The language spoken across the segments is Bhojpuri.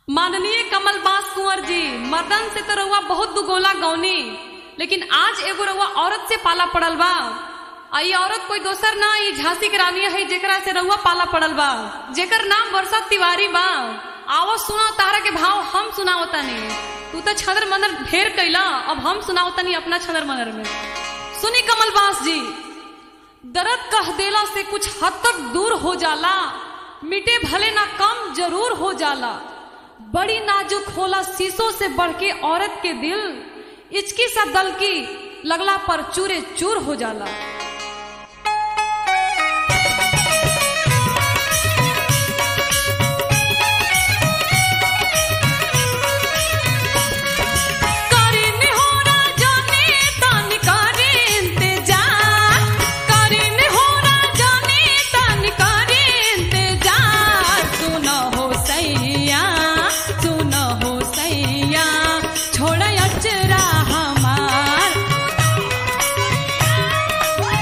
माननीय कमल बास कुंवर जी मर्दन से तो रउआ बहुत दुगोला गौनी लेकिन आज एगो रउआ औरत से पाला पड़ल बा आ ई औरत कोई दोसर ना ई झांसी के रानी है जेकरा से रउआ पाला पड़ल बा जेकर नाम वर्षा तिवारी बा आवो सुना तारा के भाव हम सुनाओ तनी तू तो छदर मनर ढेर कैला अब हम सुनाओ तनी अपना छदर मनर में सुनी कमल बास जी दर्द कह देला से कुछ हद तक दूर हो जाला मिटे भले ना कम जरूर हो जाला बड़ी नाजुक होला शीशों से बढ़ के औरत के दिल इचकी सा दल की लगला पर चूरे चूर हो जाला करी निहोरा जाने तन करे इंतजार करी निहोरा जाने तन करे इंतजार सुन हो सैया सुन हो सैया छोड़ अचरा हमार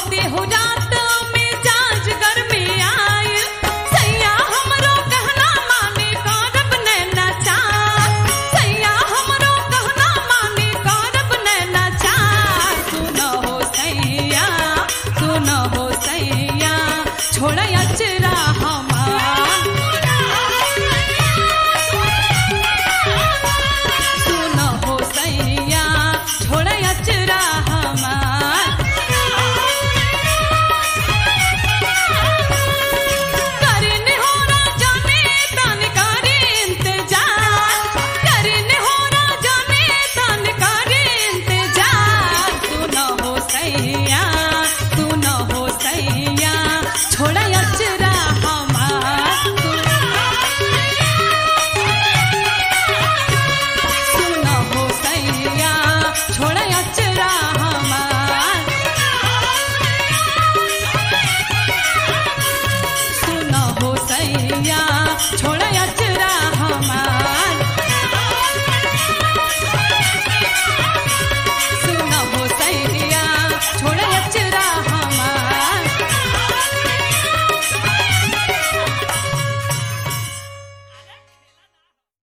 होते हो रात में जाज घर में आए सैया हमरो कहना माने करब नैना चार सैया हमरो कहना माने करब नैना चार सुनो हो सैया सुनो हो सैया छोड़ अचरा हमार सुनो हो सैया छोड़ अचरा हमार करने हो ना जाने तन करे इंतजार करने हो ना जाने तन करे इंतजार सुनो हो सैया सुनो हो सैया छोड़ अचरा हमार सुनो हो सैया छोड़ अचरा हमार सुनो हो सैया छोड़ अचरा हमार